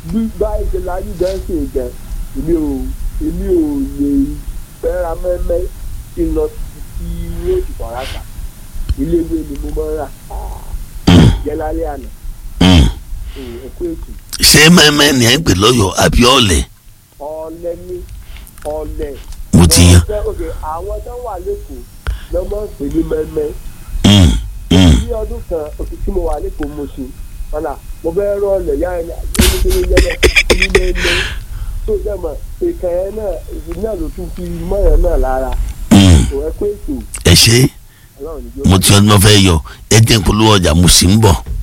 bí báyìí ṣe lajú gan ṣe gan èmi ò èmi ò lè fẹ́ra mẹ́mẹ́ kí n lọ sí róòdù kọ̀ọ̀rátà ilé ìwé ni mo máa ń rà jẹ́ lálẹ́ àná ẹ̀kú èkó ṣé mẹ́mẹ́ ni ẹ̀ ń pè lọ́yọ̀ àbí ọ̀lẹ̀ ọ̀lẹ ní ọ̀lẹ. mo ti yan. Ọ̀lẹ, ok, àwọn tó wà lẹ́kọ̀ọ́ ló máa ń pè ní mẹ́mẹ́ Mm, mm, ní ọdún kan oṣù tí mo wà lẹ́kọ̀ọ́ mo ṣe ọ̀nà mo fẹ́ rọ ọ̀lẹ̀ yá ẹni ẹni yẹlẹ ní mẹ́mẹ́ tó jẹ́ mọ̀ ìkà yẹn náà ìdí náà ló tún fi mọ́yàn náà lára mm. kò ẹ pé ètò ẹ ṣe ọlọ́run ní mo ti ọdún mọ́ fẹ́ yọ ẹ jẹ́ polówó ọjà mo sì ń bọ̀.